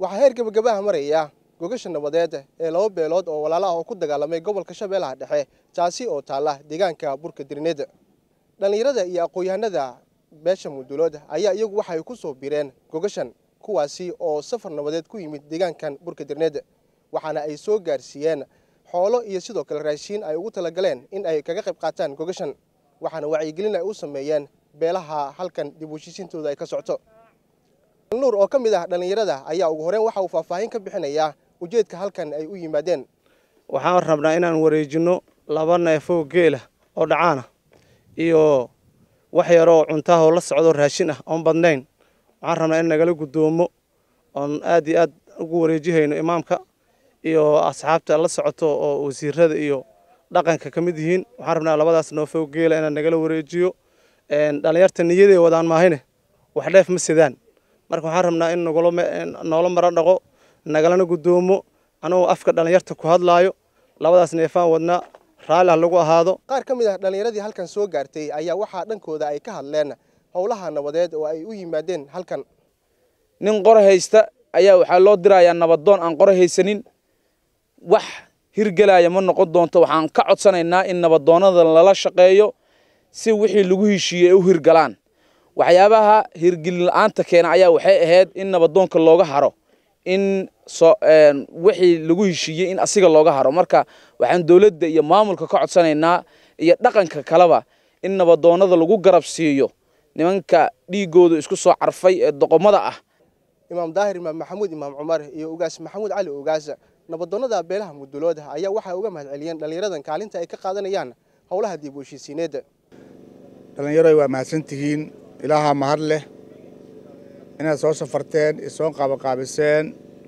waxaa heer gebagabaha maraya gogasha nabadeed ee laba beelood oo walaala ah oo ku dagaalamay gobolka shabeellaha dhexe taasi oo taalla deegaanka burka dirneed dhallinyarada iyo aqoon-yahanada beesha mudulood ayaa iyagu waxay ku soo bireen gogashan kuwaasi oo safar nabadeed ku yimid deegaankan burka dirneed waxaana ay soo gaarsiiyeen xoolo iyo sidoo kale raashiin ay ugu talagaleen in ay kaga qayb qaataan gogashan waxaana wacyigelin ay u sameeyeen beelaha halkan dib u heshiisiintooda ay ka socto nuur oo ka mid ah dhallinyarada ayaa ugu horeen waxa uu faahfaahin ka bixinayaa ujeedka halkan ay u yimaadeen waxaan rabnaa inaan wareejinno laba neefoo geela oo dhacaana iyo wax yaroo cuntaahoo la socdo raashin ah oon badnayn waxaan rabnaa in nagala guddoomo oon aad iyo aad ugu wareejihayno imaamka iyo asxaabta la socoto oo wasiirada iyo dhaqanka ka mid yihiin waxaan rabnaa labadaas neefoo geela inaan nagala wareejiyo dhallinyarta niyaday wadaan maahine wax dheef ma sidaan marka waxaan rabnaa in noola maro dhaqo nagalana guddoomo anagoo afka dhallinyarta ku hadlaayo labadaas neefaan wadnaa raalli ha lagu ahaado qaar ka mid ah dhallinyaradii halkan soo gaartay ayaa waxaa dhankooda ay ka hadleen howlaha nabadeed oo ay u yimaadeen halkan nin qore haysta ayaa waxaa loo dirayaa nabadoon aan qore haysanin wax hirgelaya ma noqon doonto waxaan ka codsanaynaa in nabadoonnada lala shaqeeyo si wixii lagu heshiiyey ay u hirgalaan waxyaabaha hirgelin la-aanta keena ayaa waxay ahayd in nabadoonka looga haro in wixii lagu heshiiyey in asiga looga haro marka waxaan dowladda iyo maamulka ka codsanaynaa iyo dhaqanka kaleba in nabadoonnada lagu garab siiyo nimanka dhiigooda isku soo carfay ee doqomada ah imaam daahir imaam maxamuud imaam cumar iyo ugaas maxamuud cali ugaas nabadoonnada beelaha mudulood ayaa waxay uga mahad celiyeen dhallinyaradan kaalinta ay ka qaadanayaan howlaha dib u heshiisiineed dhallinyaroy waa mahadsantihiin ilaahaa mahad leh inaad soo safarteen isoo qaabaqaabiseen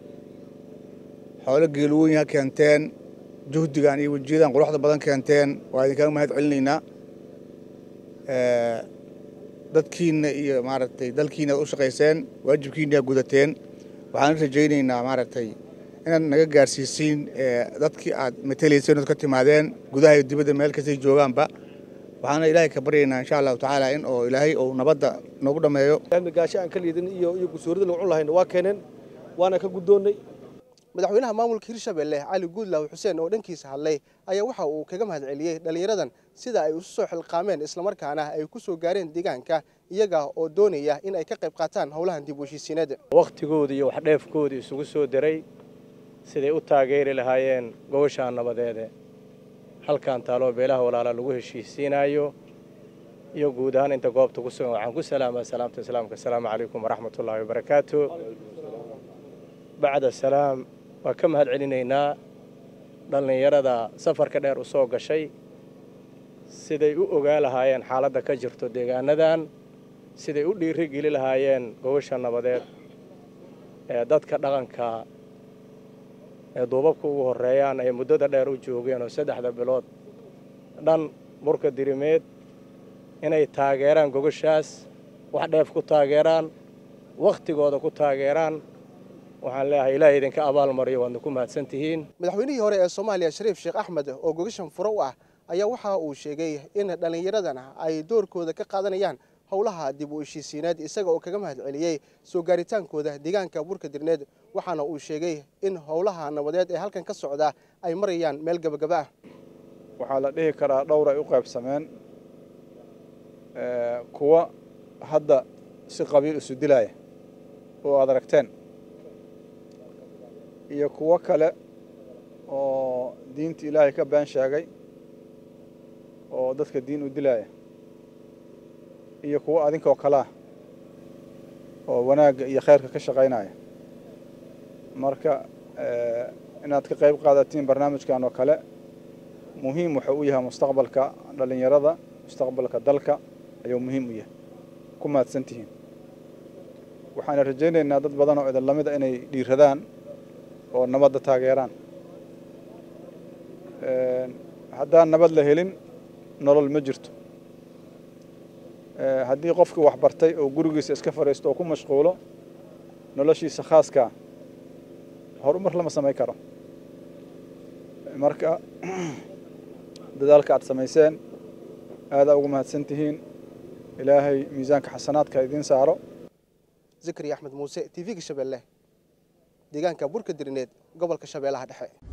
xoolo geelwooyin keenteen juhdigan iyo wejiyadan quruxda badan keenteen waa idinkaga mahad celinaynaa dadkiinna iyo maaragtay dalkiina ad u shaqayseen waajibkiina ad gudateen waxaan rajaynaynaa maaragtay inaad naga gaarsiisiin dadkii aad matelayseen ood ka timaadeen gudaha iyo dibadda meel kastay joogaanba waxaana ilaahay ka baryaynaa insha allahu tacaala in oo ilaahay uu nabadda noogu dhammeeyo gaasho aan ka liidin iyo iyo gusoorida lagu cun lahayna waa keeneen waana ka guddoonnay madaxweynaha maamulka hirshabelle cali guudlaaw xuseen oo dhankiisa hadlay ayaa waxa uu kaga mahad celiyey dhallinyaradan sida ay isu soo xilqaameen islamarkaana ay ku soo gaareen deegaanka iyaga oo doonaya in ay ka qayb qaataan howlahan dib u heshiisiineed wakhtigooda iyo waxdheefkooda isugu soo daray siday u taageeri lahaayeen gobashaan nabadeede halkan taaloo beelaha walaala lagu heshiisiinaayo iyo guud ahaan inta goobta ku sugan waxaan ku salaamaa salaamta islaamka asalaamu calaykum waraxmatullaahi wabarakaatu bacda salaam waa ka mahad celinaynaa dhallinyarada safarka dheer u soo gashay siday u ogaa lahaayeen xaaladda ka jirto deegaanadan siday u dhiiri geli lahaayeen gobasha nabadeed ee dadka dhaqanka ee duubabka ugu horreeyaan ay muddada dheer u joogeen oo saddexda bilood dhan burka dirimeed inay taageeraan gogoshaas wax dheef ku taageeraan wakhtigooda ku taageeraan waxaan leeyahay ilaahay idinka abaalmariyo waadna ku mahadsan tihiin madaxweynihii hore ee soomaaliya shariif sheekh axmed oo gogashan furo u ah ayaa waxa uu sheegay in dhallinyaradan ay doorkooda ka qaadanayaan howlaha dib u heshiisiineed isaga oo kaga mahad celiyey soo gaaritaankooda deegaanka burka dirneed waxaana uu sheegay in howlaha nabadeed ee halkan ka socda ay marayaan meel gabagaba ah waxaa la dhihi karaa dhowr ay u qaybsameen kuwa hadda si qabiil isu dilaya oo aad aragteen iyo kuwo kale oo diinta ilaahay ka been sheegay oo dadka diin u dilaya iyo kuwo adinkoo kalea oo wanaagga iyo khayrka ka shaqaynaya marka inaad ka qayb qaadatiin barnaamijkan oo kale muhiim wuxuu u yahay mustaqbalka dhallinyarada mustaqbalka dalka ayuu muhiim u yahay ku mahadsan tihiin waxaana rajaynaynaa dad badan oo idin lamida inay dhiiradaan oo nabadda taageeraan haddaan nabad la helin nolol ma jirto haddii qofkii wax bartay oo gurigiisa iska fadhiisto oo ku mashquulo noloshiisa khaaskaa horumar lama samayn karo marka dadaalka aad samayseen aadaa ugu mahadsan tihiin ilaahay miisaanka xasanaadka idiin saaro zakariya axmed muuse t v-ga shabeelle deegaanka burka dirineed gobolka shabeellaha dhexe